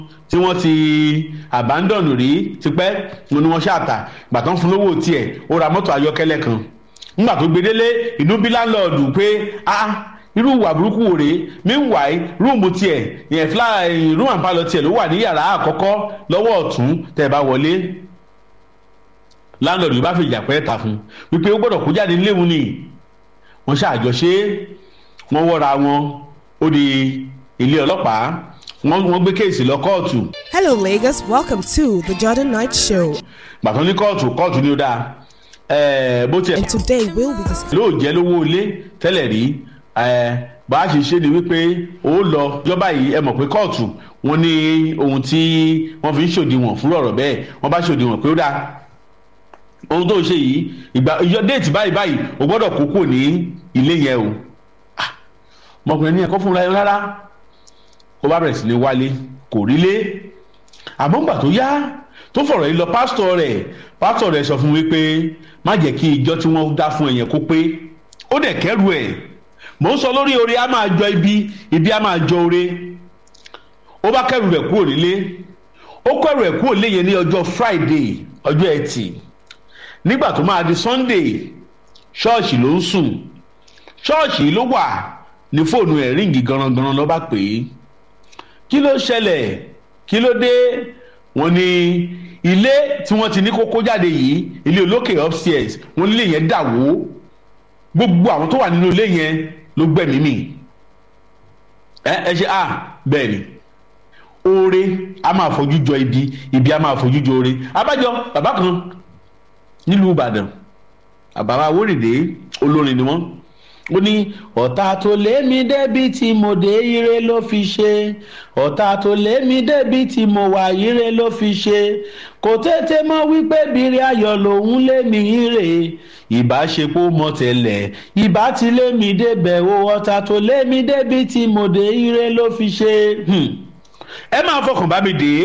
tí wọ́n ti abandon rí tipẹ́ mo ní wọ́n ṣàtà ìgbà tó ń fún lówó tiẹ̀ ó ra mọ́tò ayọ́kẹ́lẹ́ kan nígbà tó gbedele inú bí láńlọ́ọ̀dù pé ah irú ìwà burúkú wò rèé meanwhile rúùmù tiẹ̀ yẹn fúlà rúùmù àpalọ̀ tiẹ̀ ló wà ní yàrá àkọ́kọ́ lọ́wọ́ ọ̀tún tẹ̀ bá wọlé láńlọ́ọ̀dù yìí bá fi ìjà pẹ́ ta fún wípé ó gbọ́dọ̀ kó jáde níléwu ni wọ́n ṣàjọṣe wọ́n wọ́ra wọn ó di ilé ọlọ́pàá wọ́n gbé kéèsì lọ kóòtù. Hello, Lagos. Welcome to the Jordan Knight Show. gbàtàn ní kóòtù kóòtù ni ó dáa ẹẹ bó tiẹ̀ And today we'll be discussing. lóò jẹ́ lówó ilé tẹ́lẹ̀ rí ẹ bá a ṣe ṣe ni wípé ó lọ jọba yìí ẹ mọ̀ pé kóòtù wọ́n ní ohun tí wọ́n fi ń ṣòdiwọ̀n fún ọ̀rọ̀ bẹ́ẹ̀ wọ́n bá ṣòdiwọ̀n pé ó dáa ohun tó ń ṣe yìí ìgbà ìyọ déètì báyìí báyìí o gbọ́dọ̀ kókó ní ilé yẹn o Ah, ọmọkùnrin ní ẹ̀kọ́ fúnra ẹ rárá ó bá bẹ̀rẹ̀ sí ní wálé kò rí lé àmọ́ ńgbà tó yá tó fọ̀rọ̀ yìí lọ pásítọ̀ rẹ̀ pásítọ̀ rẹ̀ sọ fún wípé má jẹ́ kí ìjọ tí wọ́n dá fún ẹ̀yẹn kó pé ó dẹ̀ kẹ́rù ẹ̀ mò ń sọ lórí oore á máa jọ ibi ibi á máa jọ oore ó bá kẹ́rù rẹ̀ kúrò nílé ó kẹ́rù ẹ̀ kúrò léyìn ní ọjọ́ friday ọjọ́ ẹtì nígbà tó máa di sunday ṣọ́ọ̀ṣì ló ń sùn ṣọ́ọ̀ṣì ló wà ní fóònù ẹ̀ ríǹgì garangaran ló bá pè é kí ló ṣẹlẹ̀ kí ló dé wọ́n ní ilé tí wọ́n ti ní kókó jáde yìí ilé olókè upstairs wọ́n nílé yẹn dà wó gbogbo àwọn tó wà nínú ilé yẹn ló gbẹ̀mí mì ẹ ẹ ṣe ah bẹ́ẹ̀ ni oore a máa fojú jọ ibi ibi a máa fojú jọ oore abájọ bàbá kan nílùú ìbàdàn àbáwá wórìdé olórin ni wọ́n ó ní ọ̀tá tó lé mi débi tí mo dé ire ló fi ṣe ọ̀tá tó lé mi débi tí mo wà ire ló fi ṣe kò tètè mọ̀ wípé bìrì ayọ̀ lòun lé mi ire ìbáṣepọ̀ mọ̀ tẹ́lẹ̀ ìbá ti lé mi débẹ̀ o ọ̀tá tó lé mi débi tí mo dé ire ló fi ṣe. Hmm. ẹ máa fọkàn bá mi dé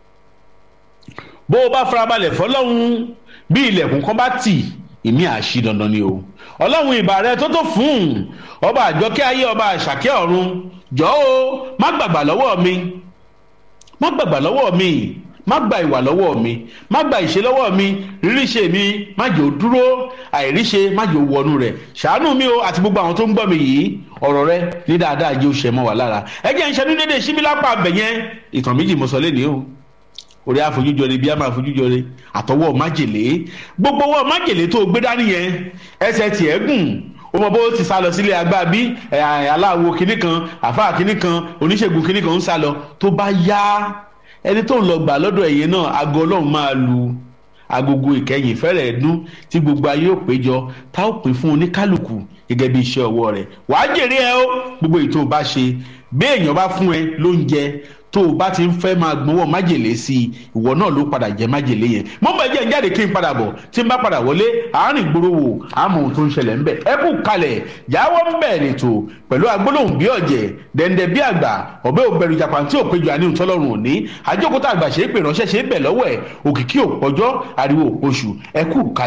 bó o bá farabalẹ̀ fọlọ́hún bí ilẹ̀kùn kan bá tì ìmí àṣì dandan ni o ọlọ́run ìbà rẹ tó tó fún un ọba àjọkẹ́ ayé ọba àṣàkẹ́ ọ̀run jọ́ o má gbàgbà lọ́wọ́ mi má gbàgbà lọ́wọ́ mi má gba ìwà lọ́wọ́ mi má gba ìṣe lọ́wọ́ mi ríríṣe mi má jẹ́ ò dúró àìríṣe má jẹ́ ò wọnú rẹ̀ ṣàánú mi o àti gbogbo àwọn tó ń gbọ́ mi yìí ọ̀rọ̀ rẹ ní dáadáa jẹ́ òṣè mọ́ wà lára ẹ jẹ́ ń ṣe ní dédé síbí lápá abẹ̀yẹn ìtàn méjì mo sọ lẹ́nìí o orí àfojújọre bí a máa fojújọre àtọwọ́ májèlé gbogbo ọwọ́ májèlé tó gbé dání yẹn ẹsẹ̀ tiẹ̀ gùn ó mọ bó ti sá lọ sílé agbá bí aláwo kinní kan àfáà kinní kan oníṣègùn kinní kan ń sá lọ tó bá yá ẹni tó ń lọ gbà lọ́dọ̀ ẹ̀yẹ náà aago ọlọ́run máa lu agogo ìkẹyìn fẹ́rẹ̀ dún tí gbogbo ayé ò péjọ tá ò pín fún oníkálukú gẹ́gẹ́ bí iṣẹ́ ọwọ́ rẹ̀ wàá jèrè ẹ ó gbogbo ètò bá ṣe bí èèyàn bá fún ẹ lóúnjẹ tó o bá ti ń fẹ́ máa gbọ́wọ́ májèlé sí i ìwọ náà ló padà jẹ́ májèlé yẹn mo bẹ̀ jẹ́ jáde kí n padà bọ̀ tí n bá padà wọlé àárín ìgboro wò àmọ́ ohun tó ń ṣẹlẹ̀ ń bẹ̀ ẹ kú kalẹ̀ jáwọ́ ń bẹ̀ nìtò pẹ̀lú agbólóhùn bí ọ̀jẹ̀ dẹ̀ndẹ̀ bí àgbà ọ̀bẹ òbẹ̀rù japan tí ò péjọ àníhùn tọ́lọ́run òní àjókòtà àgbà ṣe é pè ránṣẹ́ ṣe é bẹ̀ lọ́wọ́ ẹ̀ òkìkí òpọ́jọ́ ariwo òpoṣù ẹ kú kalẹ̀